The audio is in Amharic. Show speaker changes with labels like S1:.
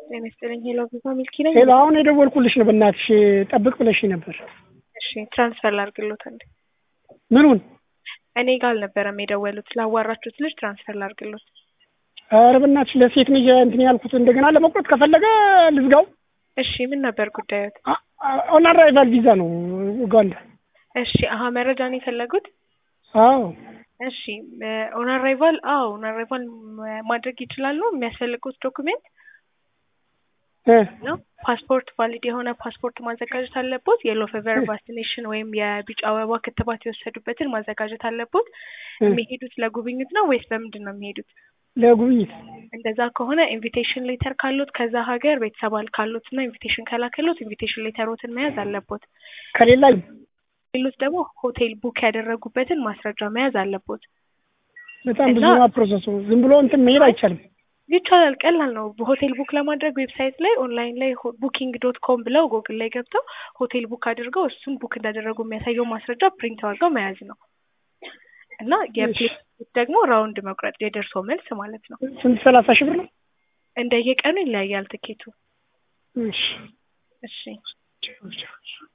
S1: ጤና ይስጥልኝ። ሄሎ ቪዛ ሚልኪ ነኝ።
S2: ሄሎ አሁን የደወልኩልሽ ነው። በእናትሽ ጠብቅ ብለሽ ነበር።
S1: እሺ ትራንስፈር ላድርግሎት እንዴ?
S2: ምኑን?
S1: እኔ ጋር አልነበረም የደወሉት። ላዋራችሁት ልጅ ትራንስፈር ላድርግሎት።
S2: ኧረ በእናትሽ ለሴት ልጅ እንትን ያልኩት እንደገና ለመቁረጥ ከፈለገ ልዝጋው።
S1: እሺ ምን ነበር ጉዳዮት?
S2: ኦን አራይቫል ቪዛ ነው ኡጋንዳ።
S1: እሺ አሀ መረጃ ነው የፈለጉት?
S2: አዎ
S1: እሺ ኦን አራይቫል አዎ ኦን አራይቫል ማድረግ ይችላሉ። የሚያስፈልጉት ዶክሜንት
S2: እ
S1: ነው ፓስፖርት ቫሊድ የሆነ ፓስፖርት ማዘጋጀት አለቦት። የሎ ፌቨር ቫክሲኔሽን ወይም የቢጫ አበባ ክትባት የወሰዱበትን ማዘጋጀት አለቦት። የሚሄዱት ለጉብኝት ነው ወይስ በምንድን ነው የሚሄዱት?
S2: ለጉብኝት
S1: እንደዛ ከሆነ ኢንቪቴሽን ሌተር ካሉት ከዛ ሀገር ቤተሰብ ካሉት እና ኢንቪቴሽን ከላከሉት ኢንቪቴሽን ሌተሮትን መያዝ አለቦት።
S2: ከሌላ
S1: ሌሎች ደግሞ ሆቴል ቡክ ያደረጉበትን ማስረጃ መያዝ አለቦት።
S2: በጣም ብዙ
S1: እና-
S2: ነው ፕሮሰሱ። ዝም ብሎ እንትን መሄድ አይቻልም።
S1: ይቻላል፣ ቀላል ነው። በሆቴል ቡክ ለማድረግ ዌብሳይት ላይ ኦንላይን ላይ ቡኪንግ ዶት ኮም ብለው ጎግል ላይ ገብተው ሆቴል ቡክ አድርገው እሱን ቡክ እንዳደረጉ የሚያሳየው ማስረጃ ፕሪንት አድርገው መያዝ ነው እና የፕሌን ደግሞ ራውንድ መቁረጥ የደርሶ መልስ ማለት ነው።
S2: ስንት ሰላሳ ሺህ ብር ነው?
S1: እንደየቀኑ ይለያያል ትኬቱ።
S2: እሺ
S1: እሺ